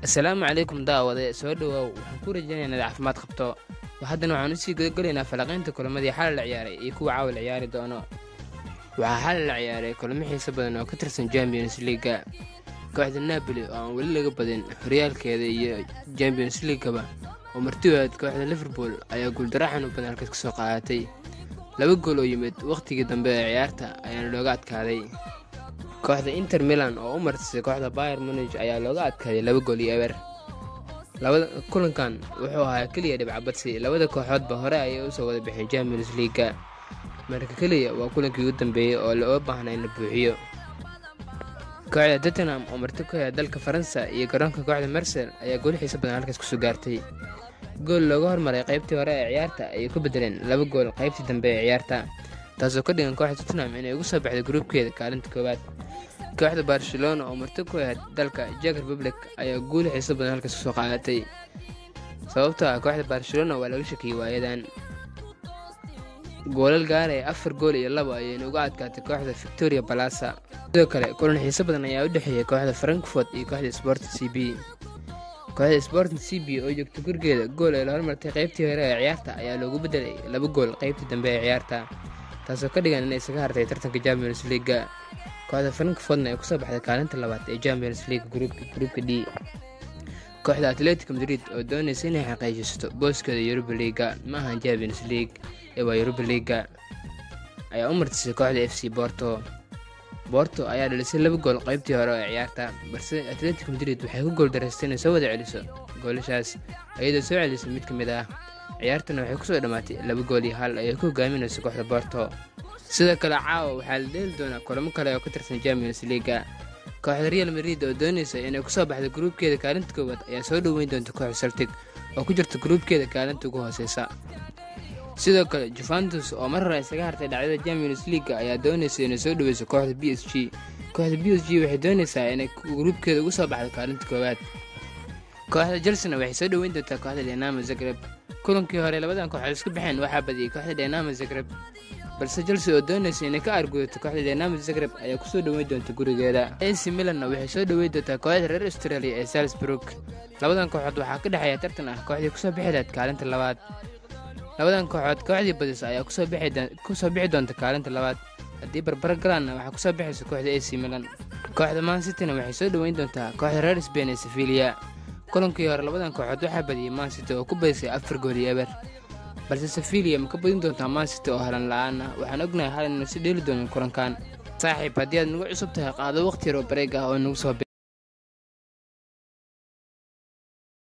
asalaamu calaykum daawade soo dhawaaw waxaan ku rajaynayaa inaad caafimaad qabto haddana waxaan usii gudagelaynaa falanqaynta kulamadii xalay la ciyaaray iyo kuwa caawa la ciyaari doono waxaa xalay la ciyaaray kulamo xiiso badan oo ka tirsan champions leaga kooxda napoli oo aan weli laga badin horyaalkeeda iyo champions leagaba oo martiwaad kooxda liverpool ayaa guuldaro xanuun badan halkaas ka soo qaadatay laba gool oo yimid wakhtigii dambe ee ciyaarta ayaana looga adkaaday kooxda inter milan oo u martisay kooxda bayer munij ayaa looga adkaaday laba gool iyo eber kulankan wuxuu ahaa keliya dhibcabadsi labada kooxoodba hore ayay usoo wada bixeen champions leaga marka keliya waa kulankii ugu dambeeyey oo loo baahnay in la buuxiyo kooxda tottenham oo marti ku hea dalka faransa iyo garoonka kooxda mersel ayaa gool xiiso badan halkaas kusoo gaartay gool looga hormaray qaybtii hore ee ciyaarta ayay ku bedeleen laba gool qaybtii dambe ee ciyaarta taasoo ka dhigan kooxda tottenham inay ugu soo baxday gruubkeeda kaalinta koowaad kooxda barcelona oo marti ku ahayd dalka jak republic ayaa guul xiiso badan halkaas kusoo qaadatay sababtoo ah kooxda barcelona waa laga shakiyey waayadan goolal gaaraya afar gool iyo labo ayayna uga adkaatay kooxda victoria balasa sidoo kale kulan xiiso badan ayaa u dhexeeyay kooxda frankfort iyo kooxda sport c b kooxda sport c b oo joogta gurigeeda gool ay la hormartay qaybtii hore ee ciyaarta ayaa loogu bedelay laba gool qaybtii dambe ee ciyaarta taasoo ka dhigan inay isaga hartay tartanka champions leaga kooxda frankfortna ay kusoo baxday kaalinta labaad ee champions league gruupka d kooxda atletico madrid oo doonaysa inay xaqiijisato booskeeda yuruba liiga ma ahan champions league ee waa yuruba liiga ayaa u martisay kooxda f c borto borto ayaa dhalisay laba gool qaybtii hore ee ciyaarta balse atletico madrid waxay ku gooldaraystay inay soo wada celiso goolashaas iyadoo soo celisay mid ka mid ah ciyaartana waxay kusoo dhammaatay laba gool iyo hal ayay ku hogaaminayso kooxda borto sidoo kale caawa waxaa la dheeli doonaa kulamo kale oo ka tirsan champions leaga kooxda real madrid oo doonaysa inay kusoo baxda gruubkeeda kaalinta koowaad ayaa soo dhoweyn doonta kooxda celtic oo ku jirta gruubkeeda kaalinta ugu hooseysa sidoo kale juventus oo mar hore isaga hartay dhacdada champions leaga ayaa doonaysa inay soo dhaweyso kooxda b s g kooxda b s g waxay doonaysaa inay gruubkeeda ugu soo baxdo kaalinta koowaad kooxda chelsena waxay soo dhoweyn doontaa kooxda dynamo zagreb kulankii hore labadan kooxood isku baxeen waxaa badiyey kooxda dynamo zagreb balse chelsea oo doonaysa inay ka argudato kooxda dynamo zagreb ayaa kusoo dhoweyn doonta gurigeeda ac milanna waxay soo dhoweyn doontaa kooxda reer australia ee salzburg labadan kooxood waxaa ka dhexeeya tartan ah kooxdii kusoo bixi lahayd kaalinta labaad labadan kooxood kooxdii badisa ayaa kusoo bixi doonta kaalinta labaad haddii barbara galaanna waxaa kusoo bixaysa kooxda ac milan kooxda mansityna waxay soo dhoweyn doontaa kooxda reer sbain ee sevilia kulankii hore labadan kooxood waxaa badiyey mancity oo ku badisay afar gool iyo eber balse sevilia ma ka badin doontaa mancity oo halan la-aan ah waxaan ognahay hal inaynu si dheeli doonin kulankan saaxiib haddii aad nagu cusub tahay qaado waqti yar oo bareeg ah oo nagu soo